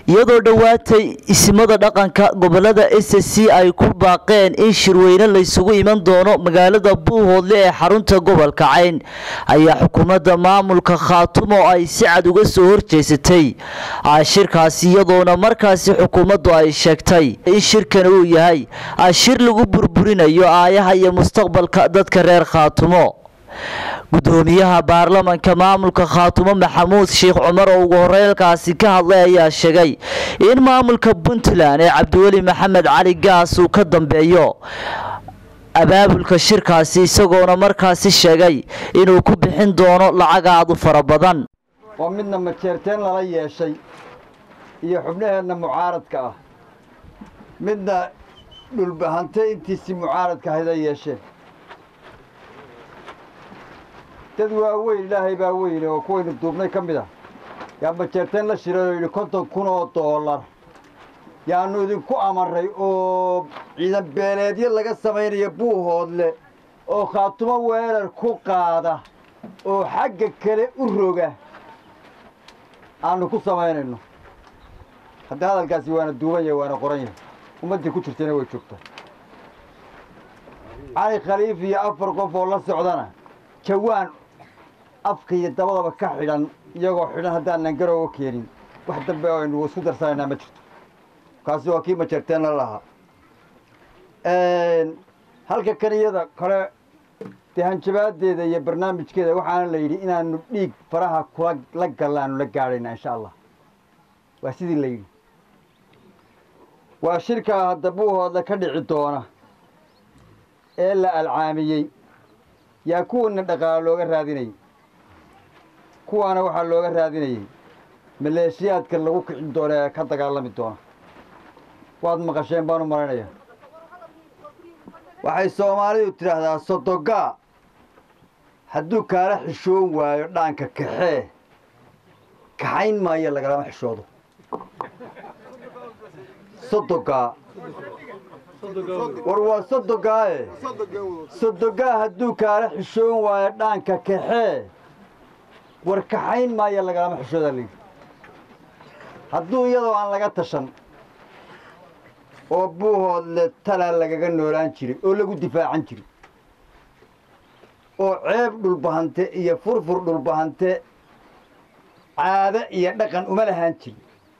iyadoo dhowaatay isimada dhaqanka gobolada s c ay ku baaqeen in shirweyne laysugu iman doono magaalada buuhoodle ee xarunta gobolka cayn ayaa xukuumadda maamulka khaatumo ay si cad uga soo horjeesatay shirkaasi iyadoona markaasi xukuumaddu ay sheegtay in shirkan uu yahay shir lagu burburinayo aayaha iyo mustaqbalka dadka reer khaatumo gudoomiyaha baarlamanka maamulka khaatumo maxamuud sheekh cumar oo ugu horeylkaasi ka hadlay ayaa sheegay in maamulka puntland ee cabdiweli maxamed cali gaas uu ka dambeeyo abaabulka shirkaasi isagoona markaasi sheegay inuu ku bixin doono lacag aad u fara badan oo midna majeerteen lala yeeshay iyo xubnaheenna mucaaradka ah midna dhulbahante intiisii mucaaradka ahayda yeesheen dad waaweyn ilaahay baa weyne oo kuwaynu duubnay ka mid ah yaa majeerteen la shiray oo yidhi konton kun oo doolar yaannu idinku amarray oo ciidan beeleedyo laga samaynayo buuhoodle oo khaatumo weerar ku qaada oo xagga kale u roga aannu ku samaynayno hadda hadalkaasi waana duuban yahay waana qoran yahay ummaddii ku jirtayna way joogtaa cali khaliif iyo afar qof oo la socdana jawaan afka iyo dabadaba ka xidhan iyagoo xidhan haddaanan garooga keenin wax dambe oo aynu isku darsanaynaa ma jirto kaasi waa kii majeerteenna lahaa halka kaniyada kale dee hanjabaadeeda iyo barnaamijkeeda waxaana la yidhi inaanu dhiig faraha kula la gallaanu la gaadhayna insha allah waa sidii la yidhi waa shirkaa hadda buuhoodle ka dhici doona ee la alcaamiyey yaa kuwana dhaqaalo looga raadinayay kuwaana waxaa looga raadinayay maleeshiyaadka lagu kicin doona ee ka dagaalami doona waad maqasheen baan u malaynayaa waxay soomaalidu tidhaahdaa sodogaa hadduu kaala xishoon waayo dhaanka kaxee kaxayn maayo lagalama xishoodo sodogaa war waa sodogaae sodogaa hadduu kaala xishoon waayo dhaanka kaxee war kaxayn maayo lagalama xishoodaa layidhi hadduu iyadoo aan laga tashan oo buuhoodle talaa lagaga noolaan jiray oo lagu difaacan jiray oo ceeb dhulbahante iyo furfur dhulbahante caado iyo dhaqan uma lahaan jirin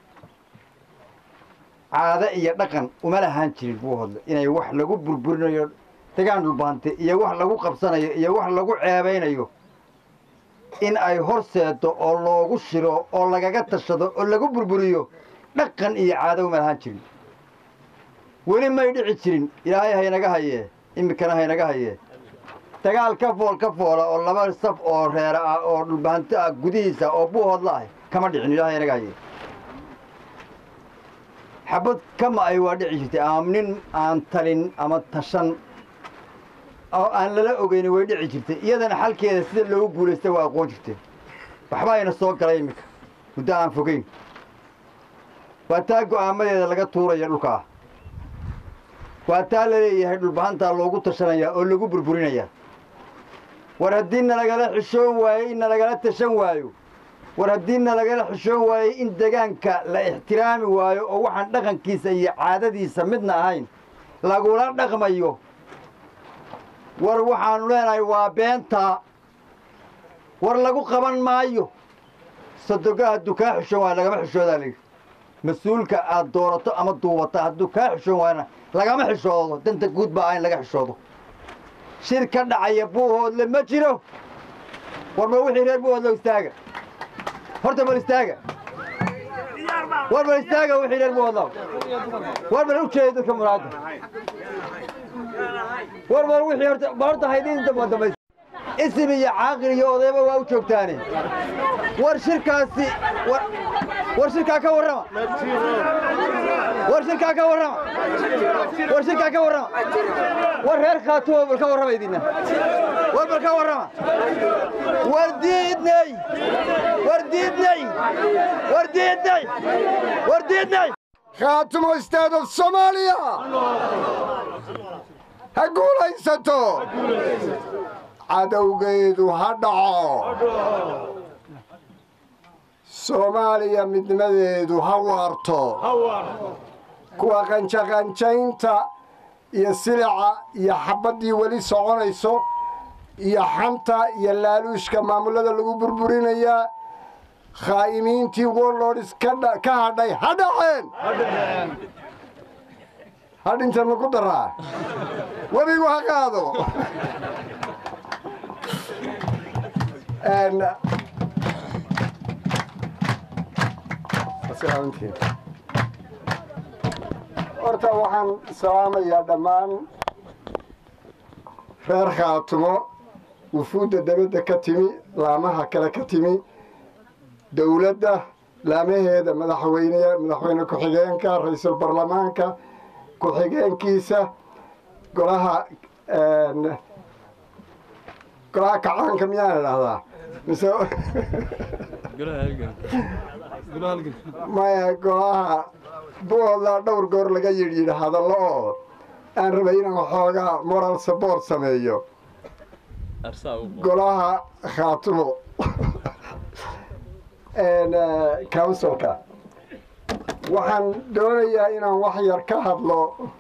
caado iyo dhaqan uma lahaan jirin buuhoodle inay wax lagu burburinayo degaan dhulbahante iyo wax lagu qabsanayo iyo wax lagu ceebaynayo in ay horseedo oo loogu shiro oo lagaga tashado oo lagu burburiyo dhaqan iyo caado uma lahaan jirin weli may dhici jirin ilaahay haynaga hayee iminkana haynaga hayee dagaal ka fool ka foola oo laba saf oo reera ah oo dhulbahanto ah gudihiisa oo buuhoodla ah kama dhicin ilahay haynaga hayee xabad kama ay waa dhici jirtay ama nin aan talin ama tashan oo aan lala ogeyni way dhici jirtay iyadana xalkeeda sida loogu guulaystay waa aqoon jirteen waxba ayna soo galay iminka muddo aan fogeyn waa taa go'aamadeeda laga tuuraya dhulka ah waa taa la leeyahay dhulbahantaa loogu tashanayaa oo lagu burburinayaa war haddii nalagala xishoon waayo in nalagala tashan waayo war haddii nalagala xishoon waayo in degaanka la ixtiraami waayo oo waxaan dhaqankiisa iyo caadadiisa midna ahayn lagula dhaqmayo war waxaannu leenahay waa beentaa war lagu qaban maayo sadoga hadduu kaa xishoon waayo lagama xishoodaa layidhi mas-uulka aad doorato ama duubata hadduu kaa xishoon waayana lagama xishoodo danta guud baa ah in laga xishoodo shir ka dhacaya buuhoodle ma jiro war ma wixii reer buuhoodle istaaga horta bal istaaga war bal istaaga wixii reer buuhoodle war bal u jeeda dadka muraada war bal wixii horta bal horta haydin damba dambays isim iyo caaqil iyo odayba waa u joogtaane war shirkaasi war war shirkaa ka warrama war shirkaa ka warrama war shirkaa ka warrama war reer khaatumo bal ka warrama idinna war bal ka warrama war diidnay war diidnay war diidnay war diidnay khaatumo state of soomaaliya ha guulaysato cadowgeedu ha dhaco soomaaliya midnimadeedu ha waarto kuwa qanjaqanjaynta iyo silica iyo xabaddii weli soconayso iyo xanta iyo laaluushka maamullada lagu burburinayaa khaa'imiintii warlords ka hadhay ha dhaceen hadhintan maku daraa webigu ha qaado horta waxaan salaamayaa dhammaan reer khaatumo wufuudda dabadda ka timi laamaha kale ka timi dowladda laamaheeda madaxweyne madaxweyne ku-xigeenka ra-iisul baarlamaanka ku-xigeenkiisa golaha golaha kacaanka miyaan idhahdaa mise maya golaha buoda dhowr goor laga yidhi yidhi hadallo oo aan rabay inaan waxoogaa moral support sameeyo golaha khaatumo councilka waxaan doonayaa inaan wax yar ka hadlo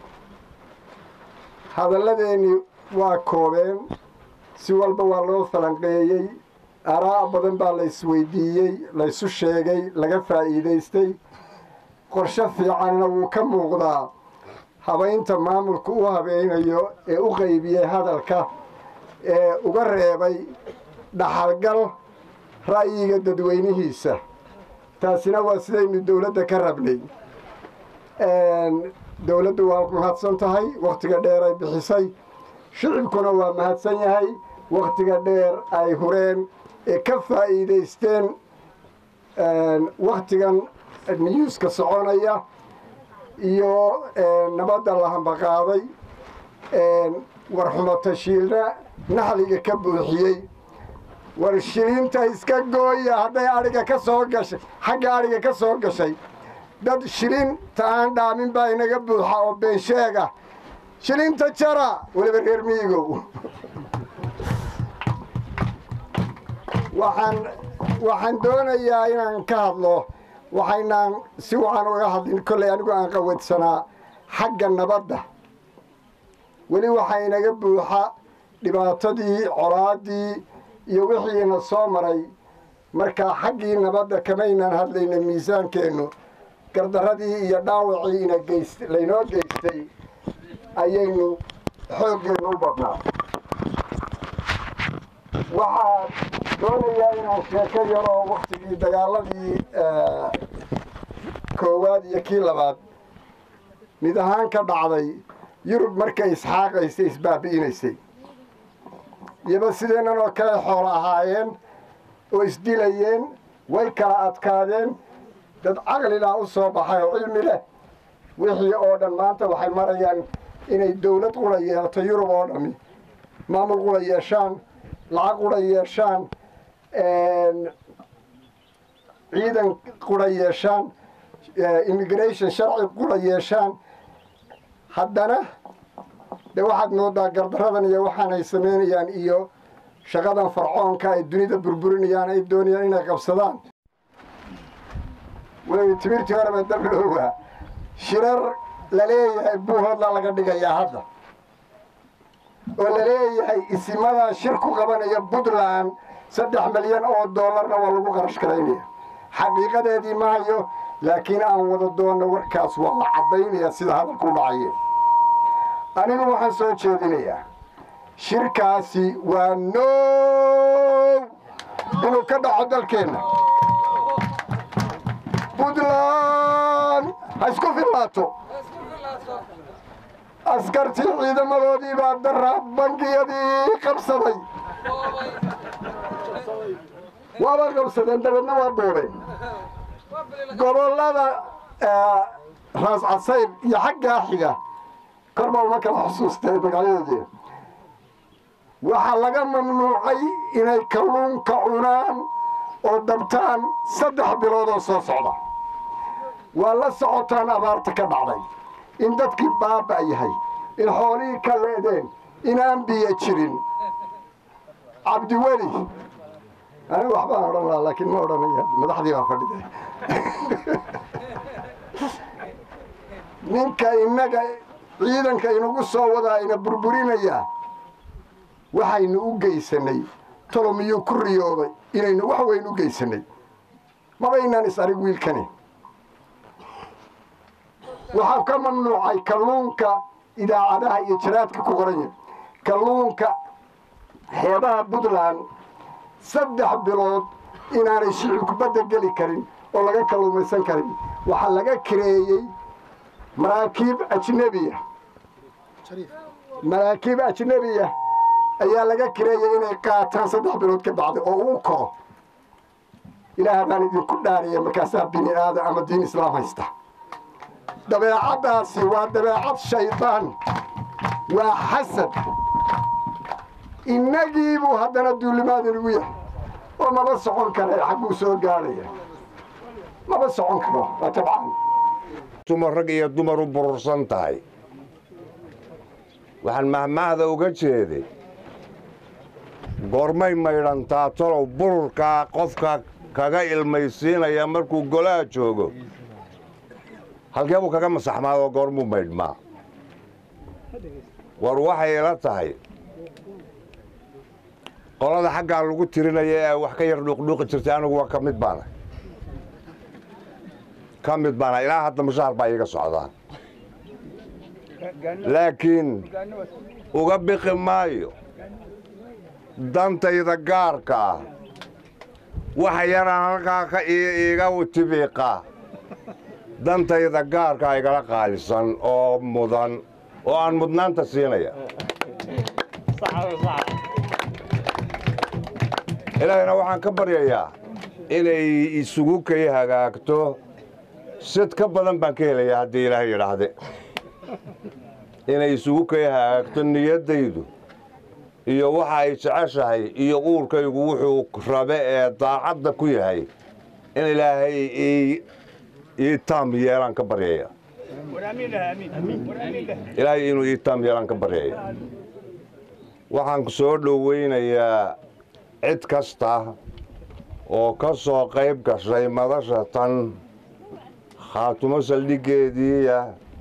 hadalladeennii waa koobeen si walba waa loo falanqeeyey araa badan baa la isweydiiyey laysu sheegay laga faa'iidaystay qorshe fiicanna wuu ka muuqdaa habaynta maamulku u habeynayo ee u qaybiyey hadalka ee uga reebay dhaxalgal ra'yiga dadweynihiisa taasina waa sidaynu dowladda ka rabnay dowladdu waa mahadsan tahay wakhtiga dheer ay bixisay shicibkuna waa mahadsan yahay wakhtiga dheer ay hureen ee ka faa'iidaysteen wakhtigan niyuuska soconaya iyo nabadda la hambaqaaday warxumo tashiilna naxliga ka buuxiyey war shilinta iska gooya hadday adhiga ka soo gashay xagga adhiga ka soo gashay dad shilinta aan dhaamin baa inaga buuxa oo beensheega shilinta jara weliba reer miigow waxaan waxaan doonayaa inaan ka hadlo waxaynaan si wacan uga hadlin kollay anigu aan qawadsanaa xagga nabadda weli waxaa inaga buuxa dhibaatadii colaaddii iyo wixiina soo maray markaa xaggii nabadda kamaynaan hadlayna miisaankeennu gardarradii iyo dhaawacii ina geyst laynoo geystay ayaynu xooggeennu u badnaa waxaa doonayaa inaan sheeko yaroo wakhtigii dagaaladii koowaad iyo kii labaad mid ahaan ka dhacday yurub markay isxaaqaysay isbaabi'inaysay iyoba sideennan oo kale xoolo ahaayeen oo isdilayeen way kala adkaadeen dad caqlilaa u soo baxay oo cilmi leh wixii oo dhan maanta waxay marayaan inay dawlad qura yeelato yurub oo dhammi maamul qura yeeshaan lacag qura yeeshaan ciidan qura yeeshaan immigration sharci qura yeeshaan haddana de waxaad moodaa gardarradan iyo waxaanay samaynayaan iyo shaqadan farcoonka ay dunida burburinayaan ay doonayaan inay qabsadaan wey timirtii horeba dabloowa shirar la leeyahay buuhoodla laga dhigayaa hadda oo la leeyahay isimadaa shir ku qabanaya puntland saddex milyan oo doolarna waa lagu qarash garaynaya xaqiiqadeedii ma hayo laakiin aan wada doonno warkaas waa la caddaynaya sida hadalku dhacaye anigu waxaan soo jeedinayaa shirkaasi waa noow inuu ka dhaco dalkeenna puntland ha isku fillaato askartii ciidamadoodii baa dara bangiyadii qabsaday waaba qabsadeen dabeedna waa boobeen gobollada raas casayr iyo xaggaa xiga korba uma kala xusuustay magacyadoodii waxaa laga mamnuucay inay kalluunka cunaan oo dabtaan saddex bilood oo soo socda waa la socotaan abaarta ka dhacday in dadkii baaba' yahay in xoolihii ka leedeen inaan biyo jirin cabdiweli anigu waxbaan odhan lahaa laakiin ma odhanaya madaxdii baa fadhida ninka innaga ciidanka inagu soo wadaa ina burburinaya waxaynu u geysanay tolomiyuu ku riyoobay inaynu wax weyn u geysanay mabaynaan is arig wiilkani waxaa ka mamnuucay kalluunka idaacadaha iyo jaraadka ku qoranya kalluunka xeebaha puntland saddex bilood inaanay shicibku badda geli karin oo laga kalluumaysan karin waxaa laga kireeyey maraakiib ajnebiya maraakiib ajnebiya ayaa laga kireeyey inay qaataan saddex bilood ka bacda oo uu koro ilaah baan idinku dhaariya markaasaa bini aadam ama diin islaam haysta dabeecaddaasi waa dabeecad shaydaan waa xasad innagiibuu haddana duulimaad inagu yahay oo maba socon kara xagguu soo gaadhaya maba socon karo waa tabcan dumar rag iyo dumar u burursan tahay waxaan mahmahda uga jeeday goormay maydhantaa tolow bururkaa qofka kaga ilmaysiinaya markuu golaha joogo halkee buu kaga masaxmaadoo goormuu maydhmaa war waxay ila tahay qolada xaggaa lagu tirinaya ee wax ka yar dhuuqdhuuqi jirtay anigu waa ka mid baana ka mid baana ilaa hadda mushaar baa iiga socdaa laakiin uga biqi maayo dantayda gaarka ah waxa yaraan halkaa ka iiga tibiiqa dantayda gaarkaa igala qaalisan oo mudan oo aan mudnaanta siinaya ilaahayna waxaan ka baryayaa inay isugu kay hagaagto sid ka badan baan ka helayaa haddii ilaahay yidhaahde inay isugu kay hagaagto niyaddaydu iyo waxa ay jeceshahay iyo uurkaygu wuxuu rabe ee daacadda ku yahay in ilaahay ii taam yeelaan ka baryaya ilaahay inuu ii taam yeelaan ka baryaya waxaan soo dhowaynayaa cid kasta oo ka soo qayb gashay madasha tan khaatumo saldhiggeediiya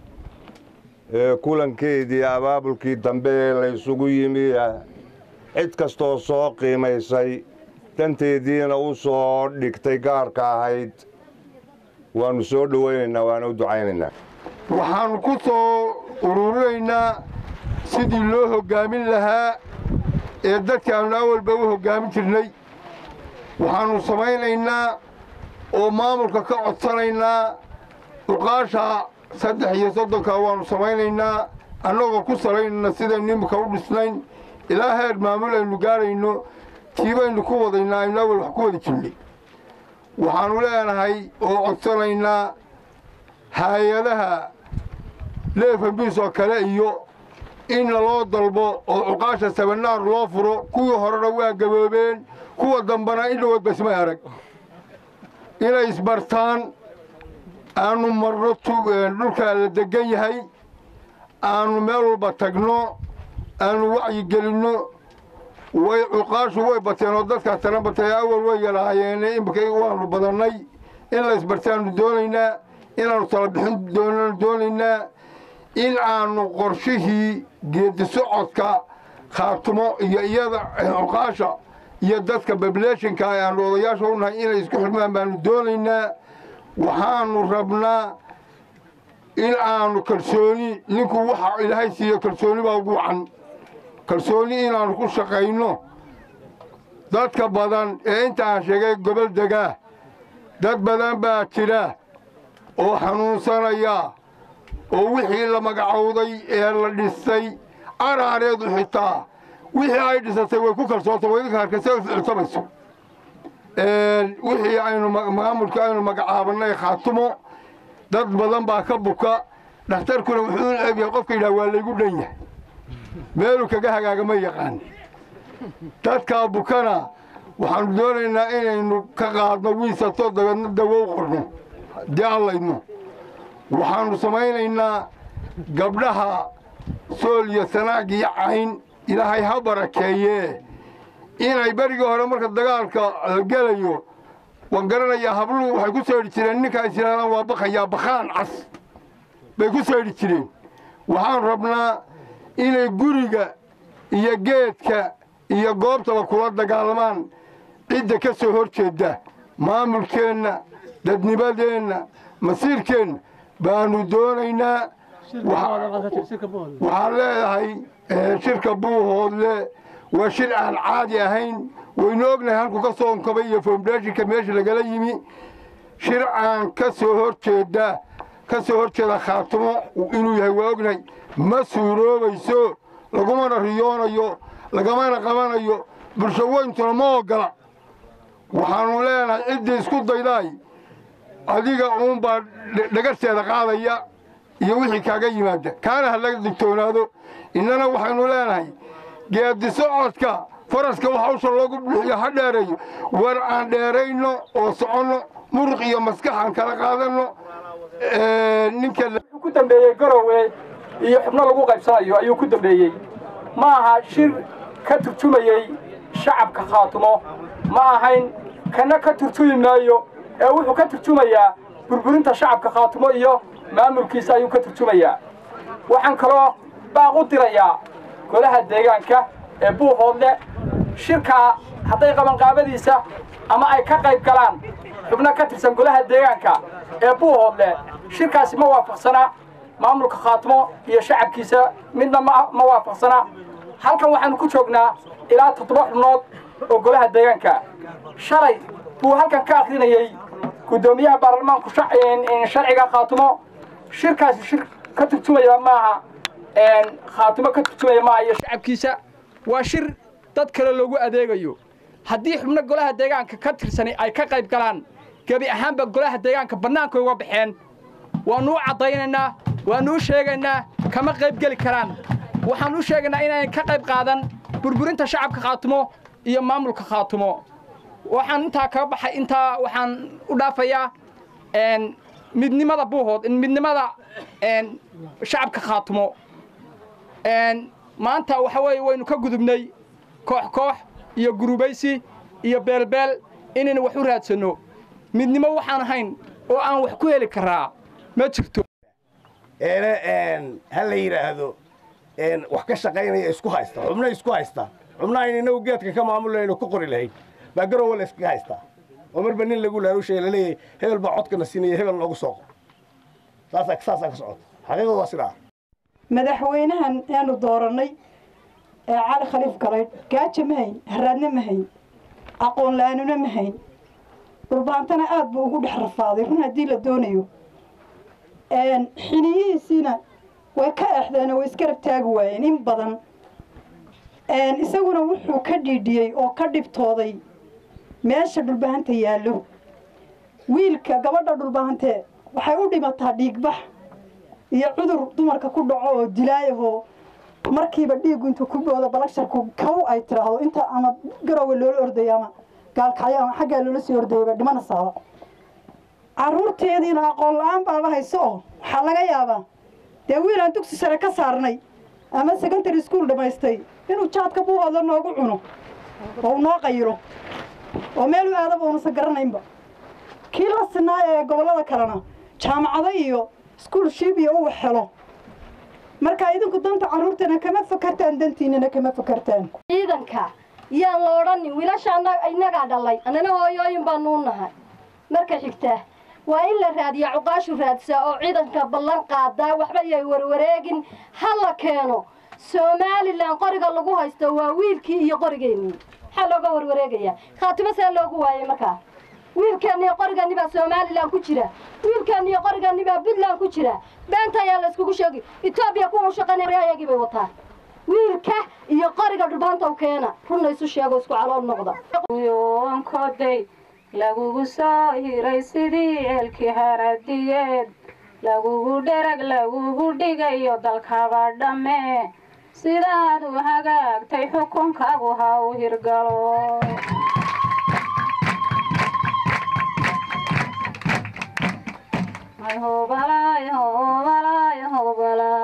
ee kulankeedii abaabulkii dambe ee laysugu yimiya cid kastooo soo qiimaysay danteediina u soo dhigtay gaarka ahayd waannu soo dhowaynaynaa waana u ducaynaynaa waxaannu ku soo ururinaynaa sidii loo hoggaamin lahaa ee dadkaannu awalba u hoggaamin jirnay waxaannu samaynaynaa oo maamulka ka codsanaynaa uqaasha saddex iyo soddonka waannu samaynaynaa annagoo ku salaynayna sidaynu imika u dhisnayn ilaa heer maamul aynu gaadhayno tiibaynu ku wadaynaa aynu awal wax ku wada jirnay waxaannu leenahay oo codsanaynaa haay-adaha leefambiis oo kale iyo in laloo dalbo oo cuqaasha sabanaar loo furo kuwii horena waa gaboobeen kuwa dambana in dhawood basmay arag inay isbartaan aanu marno dhulkaa la deggan yahay aanu meel walba tagno aanu wacyigelinno way cuqaashu way bateen oo dadkaa tana batay awal way yalahaayeene imika waannu badannay in la isbartaannu doonaynaa inaannu talabixin doonanu doonaynaa in aanu qorshihii geedi socodka khaatumo iyo iyada cuqaasha iyo dadka bableeshinka aanu odayaasha u nahay inay isku xidhmaan baanu doonaynaa waxaannu rabnaa in aanu kalsooni ninku waxa ilaahay siiyo kalsooni baa ugu wacan kalsooni inaannu ku shaqayno dadka badan ee inta aan sheegay gobol degaa dad badan baa jira oo xanuunsanaya oo wixii la magacowday ee la dhisay araareedu xitaa wixii ay dhisatay way ku kalsoonta way idinka arkaysa u ficiltamayso wixii aynu maamulka aynu magacaabannay khaatumo dad badan baa ka buka dhakhtarkuna wuxuu u eegyahay qofka yidhaha waa laygu dhan yahay meeluu kaga hagaaga ma yaqaan dadkaa bukana waxaannu doonaynaa inaynu ka qaadno wiisato dabeedna dawow qorno dee allayno waxaannu samaynaynaa gabdhaha sool iyo sanaag iyo cayn ilaahay ha barakeeyee inay berigii hore marka dagaalka la gelayo waan garanayaa habluhu waxay ku saydhi jireen ninka is yidhahdaan waa bakayaa bakhaan cas bay ku saydhi jireen waxaan rabnaa inay guriga iyo geedka iyo goobtaba kula dagaalamaan cidda ka soo hor jeedda maamulkeenna dadnimadeenna masiirkeenna baanu doonaynaa waxaan leedahay shirka buuhoodle waa shir aan caadi ahayn waynu ognahay halku ka soo onkabay iyo foundeshinka meesha lagala yimi shir aan ka soo hor jeeda ka soo hor jeeda khaatimo inuu yahay waa ognahay ma suuroobayso lagumana riyoonayo lagamana qabanayo bulsho weyntuna ma ogola waxaanu leenahay ciddii isku daydaay adiga uunbaa dhagarteeda qaadaya iyo wixii kaaga yimaada kaana ha laga digtoonaado innana waxaynu leenahay geedi socodka faraska wax hawsha loogu bixiyo ha dheereeyo war aan dheerayno oo soconno muruq iyo maskax aan kala qaadanno ninka ku dambeeyey garowe iyo xubno lagu qaybsanayo ayuu ku dambeeyey ma aha shir ka turjumayey shacabka khaatumo ma ahayn kana ka turjumi maayo ee wuxuu ka turjumayaa burburinta shacabka khaatumo iyo maamulkiisa ayuu ka turjumayaa waxaan kaloo baaq u dirayaa golaha deegaanka ee buuhoodle shirkaa hadday qabanqaabadiisa ama ay ka qayb galaan xubno ka tirsan golaha deegaanka ee buuhoodle shirkaasi ma waafaqsana maamulka khaatimo iyo shacabkiisa midna ma waafaqsana halkan waxaanu ku joognaa ilaa toddoba xubnood oo golaha deegaanka shalay buu halkan ka akrinayey guddoomiyaha baarlamaanku sharciga khaatimo shirkaasi shir ka turjumaya maaha khaatimo ka turjumaya maaha iyo shacabkiisa waa shir dad kale loogu adeegayo haddii xubno golaha deegaanka ka tirsani ay ka qayb galaan gebi ahaanba golaha deegaanka bannaanka uga baxeen waannu u caddaynaynaa waannu u sheegaynaa kama qayb geli karaan waxaan u sheegaynaa inaanay ka qayb qaadan burburinta shacabka khaatimo iyo maamulka khaatimo waxaan intaa kaga baxay intaa waxaan u dhaafayaa midnimada buuhood midnimada shacabka khaatimo maanta waxa weeye waynu ka gudubnay koox koox iyo gurubaysi iyo beelbeel inaynu wax u raadsanno midnimo waxaan ahayn oo aan wax ku heli karaa ma jirto ha la yidhaahdo wax ka shaqaynaya isku haysta xubno isku haysta xubnahayn inagu geedka ka maamulayno ku qori lahayn baa garowa la iskaga haystaa oo marba nin lagu laarushaya laleeyahay hebel baa codkana siinaya hebel noogu soo qor saasaa saasaa ka socota xaqiiqadu waa sidaa madaxweynahan aanu doorannay ee cali khaliif galaydh gaaja ma hayn haraadna ma hayn aqoon la-aanuna ma hayn dhulbaantana aad buu ugu dhex rafaaday run haddii la doonayo xiniyihiisiina way ka exdeenoo way iskarab taagi waayeen in badan isaguna wuxuu ka dhiidhiyey oo ka dhibtooday meesha dhulbahanta yaallo wiilka gabadha dhulbahantee waxay u dhimataa dhiigbax iyo cudur dumarka ku dhaco oo dilaayahoo markiiba dhiiggu intuu ku boodo balagsharku kaw ay tiraahdo inta ama garowe loola ordaya ama gaalkacyo ama xaggaa loola sii ordayaba dhimana saaba carruurteediina aqoon la-aan baaba hayso oo waxaa laga yaabaa dee wiil aan dugsi sare ka saarnay ama secondary school dhammaystay inuu jaadka buuhoodla noogu cuno oo u noo qayilo oo meel u aadaba unasan garanaynba kii la sinaa ee gobollada kalena jaamacado iyo schoolship iyo uu helo marka idinku danta carruurtana kama fakartaan dantiinana kama fakartaan ciidanka yaan la odhanin wiilasha innagaa dhalay annana hooyooyin baanuu nahay marka xigta waa in la raadiya cuqaashu raadsaa oo ciidanka ballan qaadaa waxba yay warwareegin ha la keeno somalilan qoriga lagu haysto waa wiilkii iyo qorigeennii maxaa looga warwareegayaa khaatimo see loogu waayay markaa wiilkeeniyo qorigani baa somalilan ku jira wiilkeeniyo qorigani baa puntland ku jira beenta ayaa la iskugu sheegi etoobiya kuwa u shaqaynaya ayagii bay wataan wiilka iyo qoriga dhulbaanta u keena runna isu sheego isku calool noqda yoonkoday lagugu soo hiray sidii eelkii haradiyeed lagugu dherag lagugu dhigayo dalkaba dhamme sidaad u hagaagtay xukunkaagu ha u hirgalo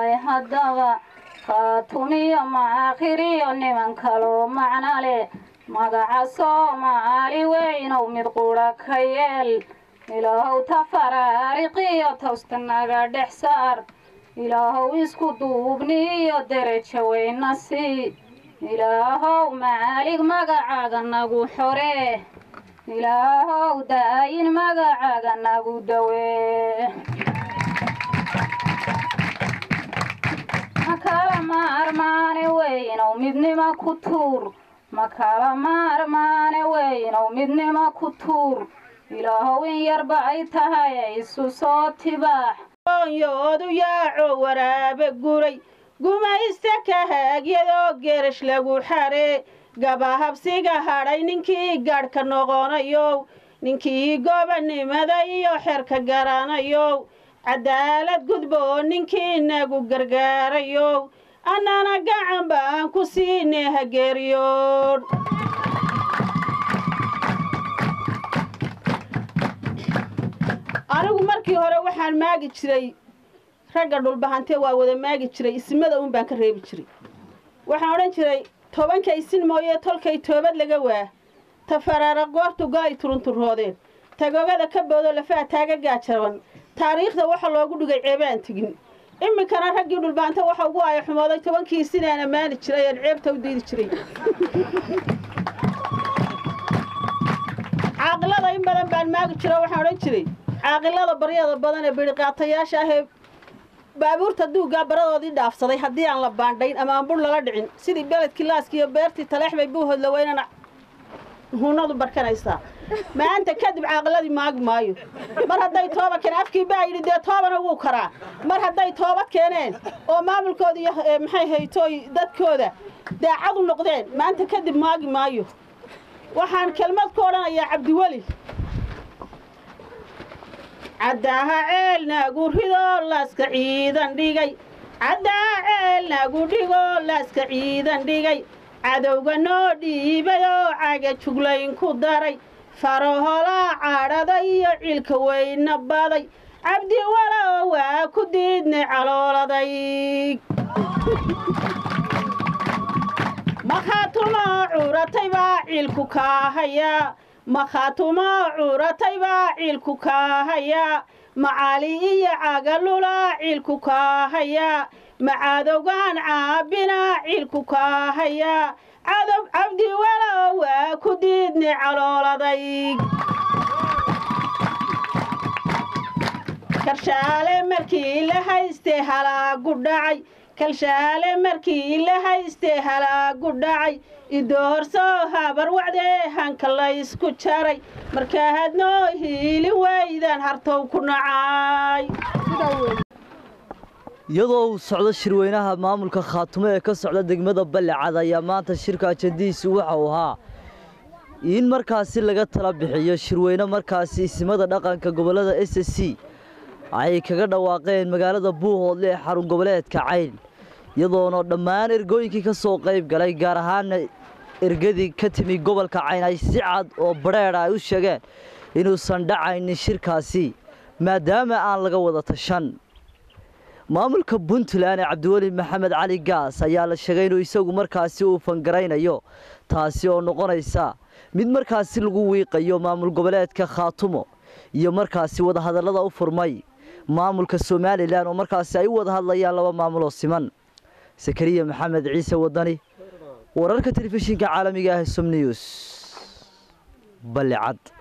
haddaba khaatumiyo maakhiriyo niman kaloo macno leh magaca soomaali weynow mid qudha ka yeel ilaahow tafaraariqiyo tawsta naga dhex saar ilaahow isku duubni iyo derajo weyna sii ilaahow maalig magacaaga nagu xoree ilaahow daayin magacaaga nagu dawee makala maarmaane weynow midnima ku tuur makala maarmaane weynow midnima ku tuur ilaahow in yarba ay tahay isu soo tibaax yoodu yaaco waraabe guray gumaysta ka haagyadoo geerash lagu xaree gabahabsiga hadhay ninkii gaadhka noqonayow ninkii gobanimada iyo xerka garanayow cadaalad gudboo ninkii nagu gargaarayow annana gacan baan ku siinay hageeriyoon anigu markii hore waxaan maagi jiray ragga dhulbahantee waa wada maagi jiray ismada uun baan ka reebi jiray waxaan odhan jiray tobanka isin mooyee tolkay toobad laga waa tafaraara goortu go-ay turunturroodeen tagogada ka boodo lafaha taaga gaajaban taariikhda waxa loogu dhigay ceebaan tegin iminkana raggii dhulbahante waxa ugu aya xumooday tobankii isin aan ammaani jiray aan ceebta u diidi jiray caaqilada in badan baan maagi jiro waxaan odhan jiray caaqilada baryada badan ee bidhiqaatayaasha ahee baabuurta duuggaa baradoodii dhaafsaday haddii aan la baandhayn ama aan bur lala dhicin sidii beledkii laaski iyo beertii taleex bay buuhoodla weynana hunadu barkanaysaa maanta kadib caaqiladii maagi maayo mar hadday tooba keen afkii baa yidhi dee toobana wuu karaa mar hadday toobad keeneen oo maamulkooda iyo maxay haytooy dadkooda daacad u noqdeen maanta kadib maagi maayo waxaan kelmad ku odhanayaa cabdiweli caddaha ceel nagu ridoo laaska ciidan dhigay caddaha ceel nagu dhigoo laaska ciidan dhigay cadowga noo dhiibay oo caga juglayn ku daray faraholaa cadhada iyo cilka weyna baday cabdi walow waa ku diidnay calooladay makhaatumoo curatay baa ciilku kaahayaa makhaatumoo curatay baa ciilku kaahayaa macaali iyo cagalulaa ciilku kaahayaa macadowgaan caabinaa ciilku kaahayaa cadow cabdi walow waa ku diidnay calooladay karshaale markii la haystee halaagu dhacay kalshaale markii la haystee halaagu dhacay idoorsoo habar wacdee hanka laysku jaray markaa hadnoo hiili weydan hartow ku nacay iyadoo uu socdo shirweynaha maamulka khaatumo ee ka socda degmada ballecad ayaa maanta shirka ajadiisu waxa uu ahaa in markaasi laga tala bixiyo shirweyne markaasi isimada dhaqanka gobollada s c ay kaga dhawaaqeen magaalada buuhoodle ee xarun goboleedka cayn iyadoona dhammaan ergooyinkii ka soo qayb galay gaar ahaana ergadii ka timi gobolka cayn ay si cad oo badheedha ay u sheegeen inuusan dhacaynin shirkaasi maadaama aan laga wada tashan maamulka puntland ee cabdiweli maxamed cali gaas ayaa la sheegay inuu isagu markaasi uu fangaraynayo taasi oo noqonaysa mid markaasi lagu wiiqayo maamul goboleedka khaatumo iyo markaasi wadahadallada u furmay maamulka somalilan oo markaasi ay u wada hadlayaan laba maamul oo siman sakariya maxamed ciise wadani wararka telefishinka caalamiga ah som news ballicad